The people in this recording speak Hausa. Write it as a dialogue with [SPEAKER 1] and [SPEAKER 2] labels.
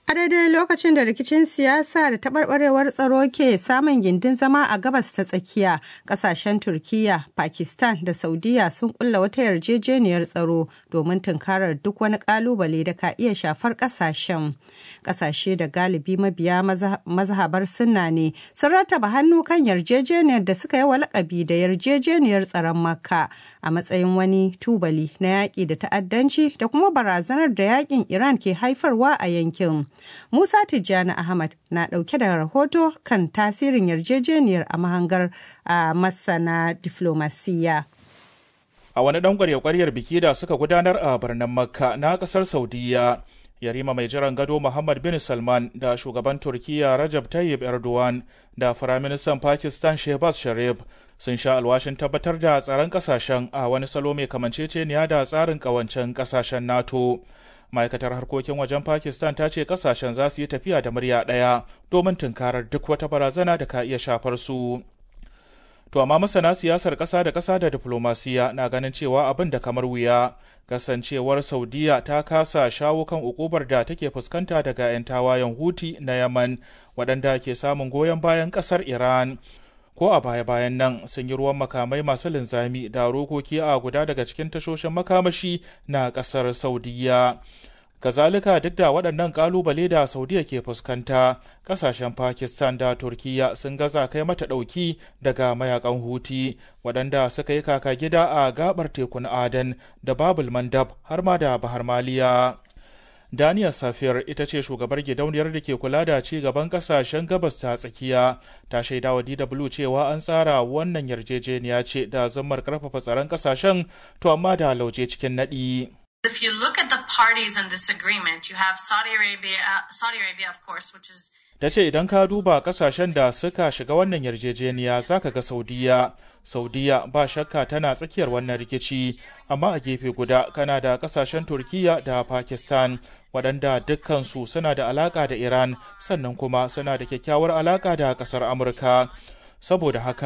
[SPEAKER 1] A daidai lokacin da rikicin siyasa da taɓarɓarewar tsaro ke samun gindin zama a gabas ta tsakiya, ƙasashen Turkiyya, Pakistan da Saudiya sun ƙulla wata yarjejeniyar tsaro domin tunkarar duk wani ƙalubale da ka iya shafar ƙasashen. Ƙasashe da galibi mabiya mazhabar sunna ne sun rattaba hannu kan yarjejeniyar da suka yi wa lakabi da yarjejeniyar tsaron Makka a matsayin wani tubali na yaƙi da ta'addanci da kuma barazanar da yaƙin Iran ke haifarwa a yankin. Musa Tijjani Ahmad na ɗauke da rahoto kan tasirin yarjejeniyar a mahangar a masana diflomasiyya.
[SPEAKER 2] A wani ɗan ƙwarya-ƙwaryar biki da suka gudanar a birnin Makka na ƙasar Saudiyya, Yarima mai jiran gado Muhammad bin Salman da shugaban Turkiyya Rajab Tayyip Erdogan da Firaministan Pakistan Shehbaz Sharif sun sha alwashin tabbatar da tsaron ƙasashen a wani salo mai kamanceceniya da tsarin ƙawancen ƙasashen NATO. ma'aikatar harkokin wajen pakistan ta ce kasashen za su yi tafiya da murya ɗaya domin tunkarar duk wata barazana da ka iya shafar su to amma masana siyasar ƙasa da ƙasa da diflomasiya na ganin cewa abin da kamar wuya kasancewar saudiya ta kasa shawo kan ukubar da take fuskanta daga 'yan tawayen huti na yaman waɗanda ke samun goyon bayan ƙasar iran ko a baya-bayan nan sun yi ruwan makamai masu linzami da rokoki a guda daga cikin tashoshin makamashi na kasar saudiya kazalika duk da waɗannan ƙalubale da saudiya ke fuskanta ƙasashen pakistan da turkiya sun gaza kai mata ɗauki daga mayakan huti waɗanda suka yi kaka gida a gabar tekun adan da babul mandab har ma da bahar maliya Daniel Safir ita ce shugabar gidauniyar da ke kula da ci gaban kasashen gabas ta tsakiya ta shaida wa DW cewa an tsara wannan yarjejeniya ce da zammar karfafa tsaron kasashen to amma da lauje cikin naɗi.
[SPEAKER 3] If you look at the parties in this agreement, you have Saudi Arabia, uh, Saudi Arabia of course, which is
[SPEAKER 2] ta ce idan ka duba kasashen da suka shiga wannan yarjejeniya zaka ga saudiya saudiya ba shakka tana tsakiyar wannan rikici amma a gefe guda kana da kasashen turkiya da pakistan waɗanda dukkansu suna da alaƙa da iran sannan kuma suna da kyakkyawar alaƙa da ƙasar amurka saboda haka